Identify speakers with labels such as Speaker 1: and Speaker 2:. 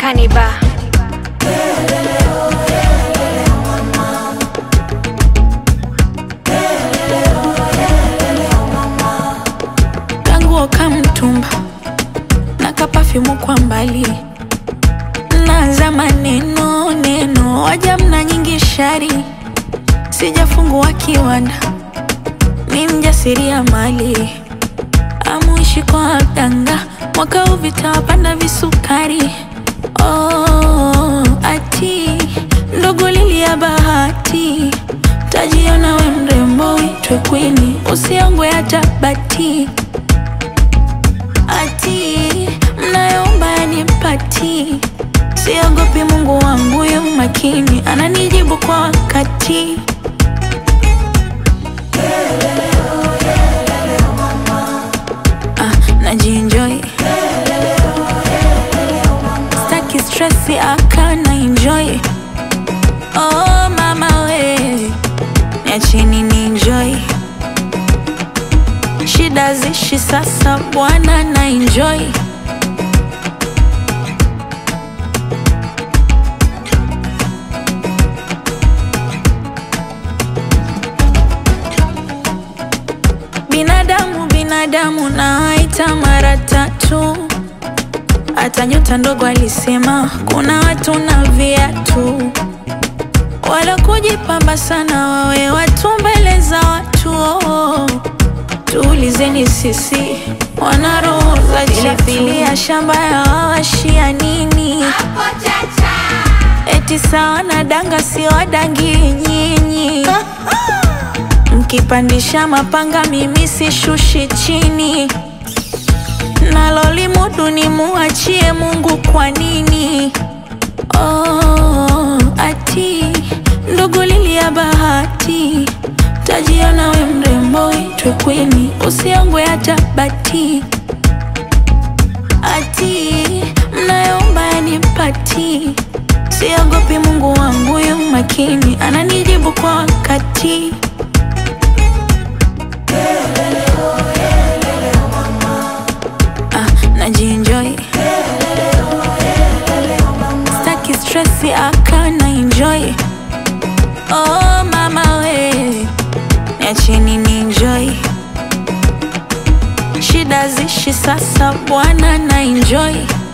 Speaker 1: Kaniba.
Speaker 2: kanguo kamtumba na kapafyumu kwa mbali naza maneno neno waja mna nyingi shari sijafungua kiwanda ni mjasiria mali amuishi kwa danga mwaka huu vitawapanda visukari oh, ati ndogo lili ya bahati tajiona we mrembo uitwe kwini usiongwe hata bati ati mnayoomba yanipati siogopi mungu wangu yu makini ananijibu kwa wakati ah, najienjoy staki stresi akana enjoy oh mama we niacheni ni enjoy shida zishi sasa bwana na enjoy binadamu binadamu nawaita mara tatu hata nyota ndogo alisema kuna watu na viatu wala kujipamba sana wawe watu mbele za watu oh. tuulizeni sisi wana roho za chilifilia shamba ya wawashia nini eti sawa na danga si wadangi nyinyi mkipandisha mapanga mimi sishushi chini nalolimudu ni muachie mungu kwa nini oh, ati ndugu lili ya bahati tajiona we mrembo itwe kwini usiongwe hata bati ati mnayoomba yanipati siogopi mungu wangu yu makini ananijibu kwa wakati ah, najienjoy staki stresi akana enjoy oh mama we niacheni ni enjoy shida zishi sasa bwana na enjoy